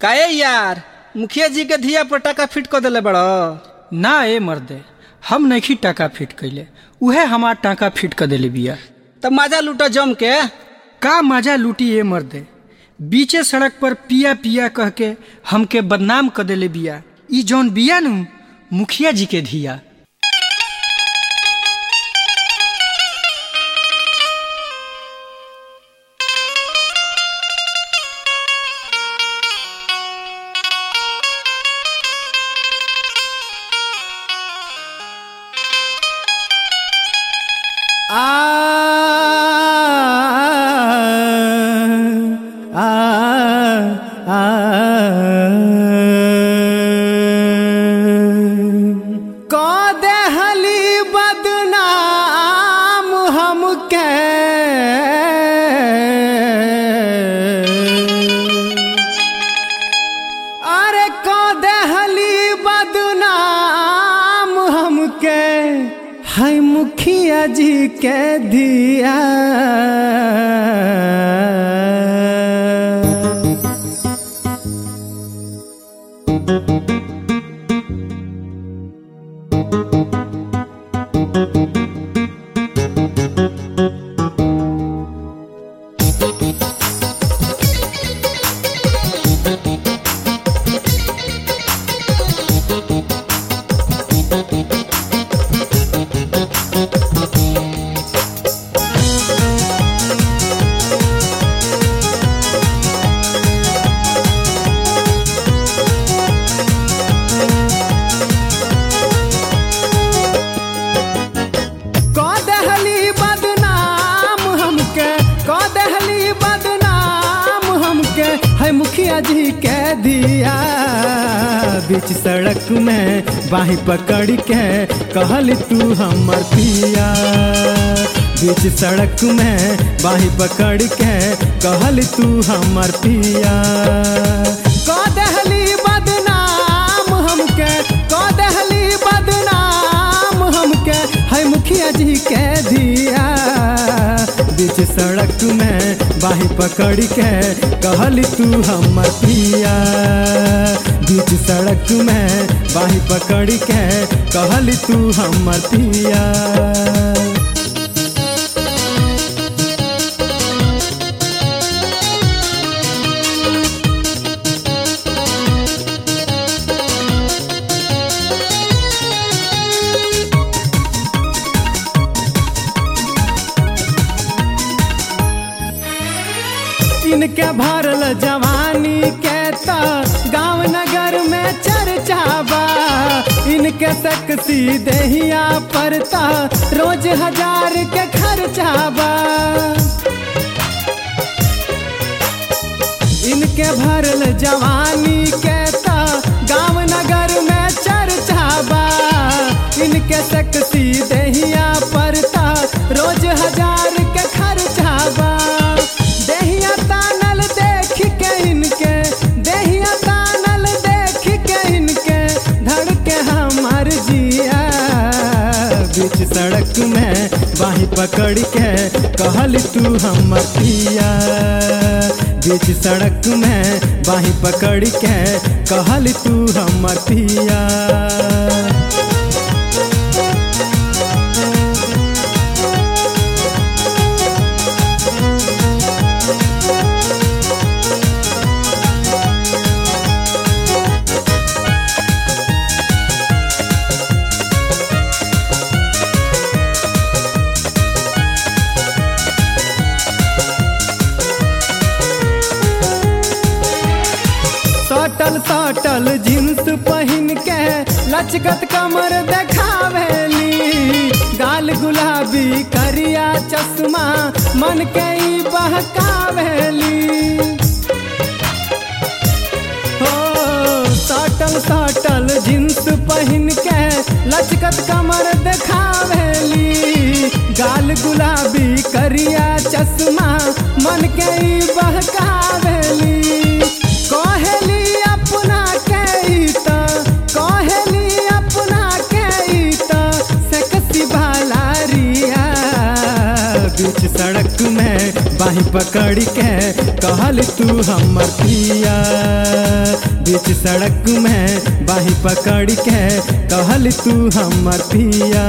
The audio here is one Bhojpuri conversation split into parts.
काहे यार मुखिया जी के धिया पर टाका फिट कर देले बड़ ना ए मर्दे हम नहीं टाका फिट कैले उहे हमार टाका फिट कर देले बिया तब मजा लूटो जम के का मजा लूटी ए मर्दे बीचे सड़क पर पिया पिया कह के हमके बदनाम कर देले बिया ई जौन बिया नु मुखिया जी के धिया आ आ आ को देहली बदनाम हमके अरे को देहली बदनाम हमके है मुखिया जी के दिया को देहली बदनाम हमके को देहली बदनाम हमके है मुखिया जी के दिया बीच सड़क में बाही पकड़ के कहली तू हमर पिया बीच सड़क में बाही पकड़ के कहली तू हमर पिया को देहली बदनाम हमके को देहली बदनाम हमके है मुखिया जी के दिया बीच सड़क में बाही पकड़ के कहली तू हमर पिया बीच सड़क में बाही पकड़ के कहली तू हमर पिया इनके भरल जवानी के तो गांव नगर में चर्चा बा इनके सेक्सी देहिया पर तो रोज हजार के खर्चा बा इनके भरल जवानी के तो गांव नगर में चर्चा बा इनके सेक्सी देहिया पर तो रोज हजार के खर्चा बा देहिया तानल देख के इनके देहिया तानल देख के इनके धड़के हमर जिया बीच सड़क में बाही पकड़ के कहल तू हमर पिया बीच सड़क में बाही पकड़ के कहल तू हमर पिया सटल सटल जींस पहिन के लचकत कमर देखावेली गाल गुलाबी करिया चश्मा मन के ई बहकावेली हो सटल सटल जींस पहिन के लचकत कमर देखावेली गाल गुलाबी करिया चश्मा मन के ई बहकावेली कहेली अपना के ई त कहेली अपना के ई त सेक्सी भालारिया बीच सड़क में बाही पकड़ के कहल तू हमर पिया बीच सड़क में बाही पकड़ के कहल तू हमर पिया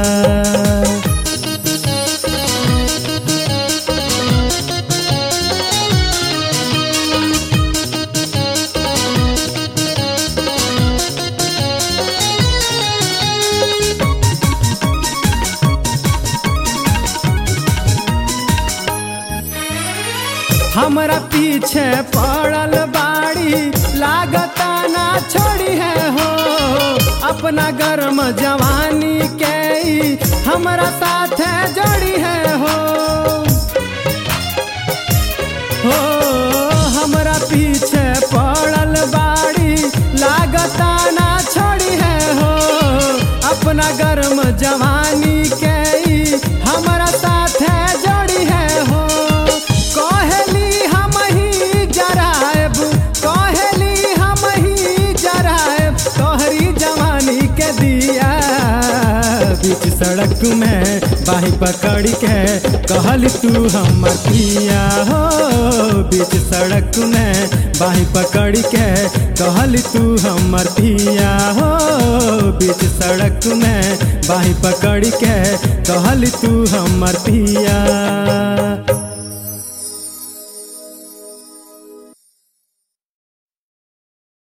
हमरा पीछे पड़ल बाड़ी लागता ना छोड़ी है हो अपना गर्म जवानी के ई हमरा साथ जोड़ी है हो हो हमरा पीछे पड़ल बाड़ी लागता ना छोड़ी है हो अपना गर्म जवानी के ई हमरा साथ जोड़ी है हो कहली हम ही जरायब कहली हम ही जरायब तोहरी जवानी के दिया बीच सड़क में बाही पकड़ के कहल तू हमर पिया हो बीच सड़क में बाही पकड़ के कहल तू हमर पिया हो बीच सड़क में बाही पकड़ के कहल तू हमर पिया